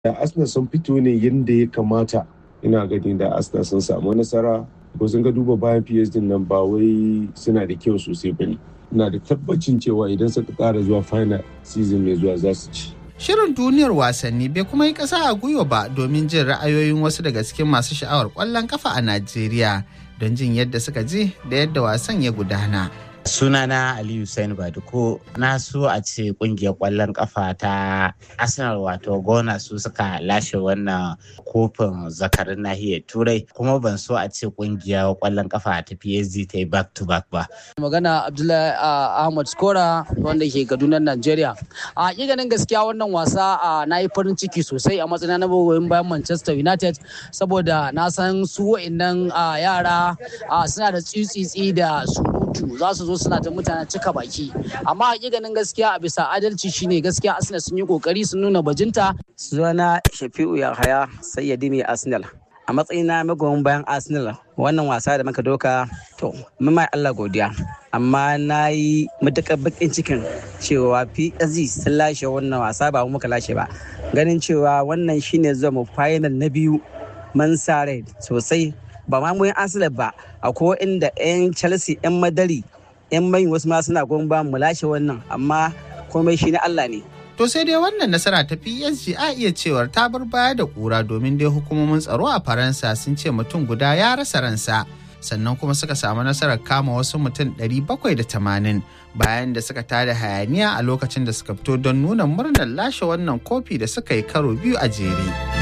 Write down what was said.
da Arsenal sun fito ne yadda ya kamata ina gani da Arsenal sun samu nasara ko sun ga duba bayan PSG nan ba wai suna da kyau sosai bane ina da tabbacin cewa idan suka ƙara zuwa final season mai zuwa za su ci Shirin duniyar wasanni bai kuma yi ƙasa a gwiwa ba domin jin ra'ayoyin wasu daga cikin masu sha'awar ƙwallon kafa a Najeriya don jin yadda suka ji da yadda wasan ya gudana. sunana aliyu sain baduko na so a ce kungiyar kwallon kafa ta arsenal wato gona su suka lashe wannan kofin zakarin nahiyar turai kuma ban so a ce kungiyar kwallon kafa ta psg ta yi back to back ba magana abdullahi ahmad skora wanda ke kaduna nigeria a ganin gaskiya wannan wasa na yi farin ciki sosai a matsayin na magoyin bayan manchester united saboda na san su wa'annan yara suna da tsitsitsi da surutu za su zo suna ta mutane cika baki amma hakikanin gaskiya a bisa adalci shine gaskiya arsenal sun yi kokari sun nuna bajinta sunana shafi'u yahaya sayyadi mai arsenal a matsayina magoyin bayan arsenal wannan wasa da muka doka to mun mai allah godiya amma na yi matuƙar bakin cikin cewa psg sun lashe wannan wasa ba muka lashe ba ganin cewa wannan shine zuwa mu final na biyu man sa rai sosai ba ma mu arsenal ba akwai inda 'yan chelsea 'yan madari 'yan mai wasu ma suna goyon ba mu lashe wannan amma komai shi na Allah ne. To sai dai wannan nasara ta PSG a iya cewar ta bar baya da kura domin dai hukumomin tsaro a Faransa sun ce mutum guda ya rasa ransa. Sannan kuma suka samu nasarar kama wasu mutum 780 bayan da suka tada hayaniya a lokacin da suka fito don nuna murnar lashe wannan kofi da suka yi karo biyu a jere.